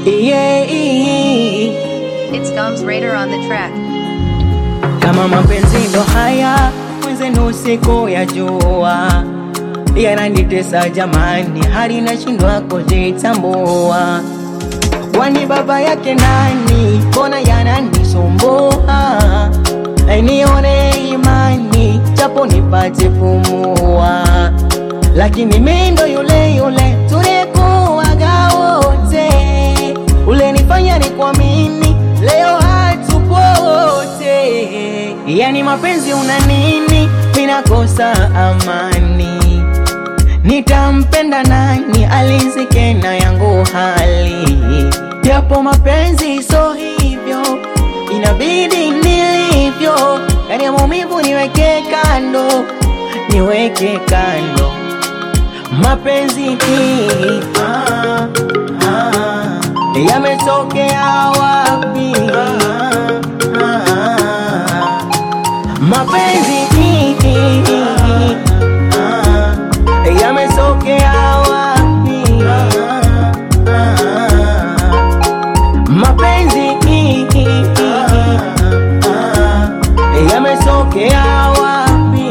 yeah. It's Gums Raider on the track. Kama mapenzi ndo haya mwenzenu siku ya jua yananitesa jamani, hadi nashindwa kujitambua. Kwani baba yake nani? Mbona yananisumbua? Nione imani japo nipate pumua, lakini mimi ndo yule yule tulikuwaga wote, ule nifanya ni kuamini, leo hatupo wote. Yani mapenzi una nini? Minakosa amani Nitampenda nani alizike na yangu hali, japo mapenzi so hivyo, inabidi nilivyo. Yani ya maumivu niweke kando, niweke kando mapenzi hii ah, ah, yametokea wapi? Ah, ah, mapenzi hii ah, yametokea wapi? Mapenzi yametokea wapi?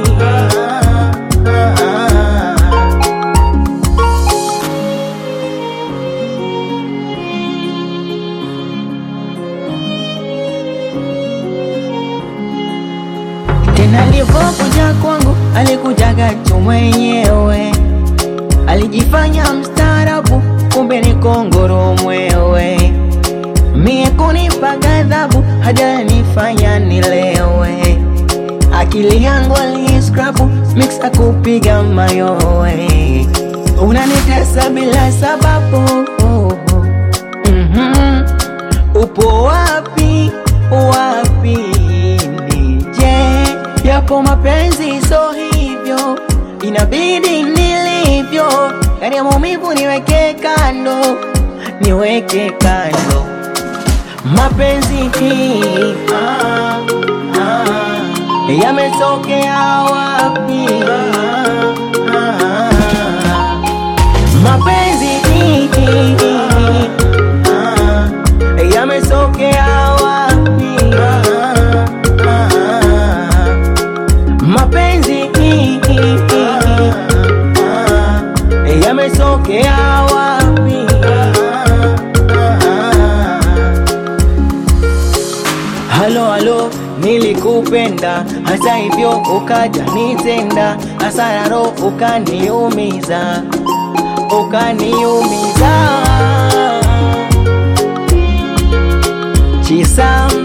Tena alivyokuja kwangu alikujaga tu mwenyewe, alijifanya mstaarabu, kumbe ni kongoro mwewe. Mie kunipa ghadhabu, hajanifanya nilewe, akili yangu aliskrapu mixa kupiga mayowe. Unanitesa bila sababu Mhm. Upo wapi wapi nije? Yapo mapenzi so hivyo, inabidi nilivyo. Yani ya maumivu niweke kando, niweke kando mapenzi hii ah, ah, yametokea wapi? Ah, ah, mapenzi hii ah, yametokea wapi? Ah, ah, mapenzi hii ah, yametokea wapi? Halo halo, nilikupenda hata hivyo ukaja nitenda hasara, roho ukaniumiza, ukaniumiza Chisam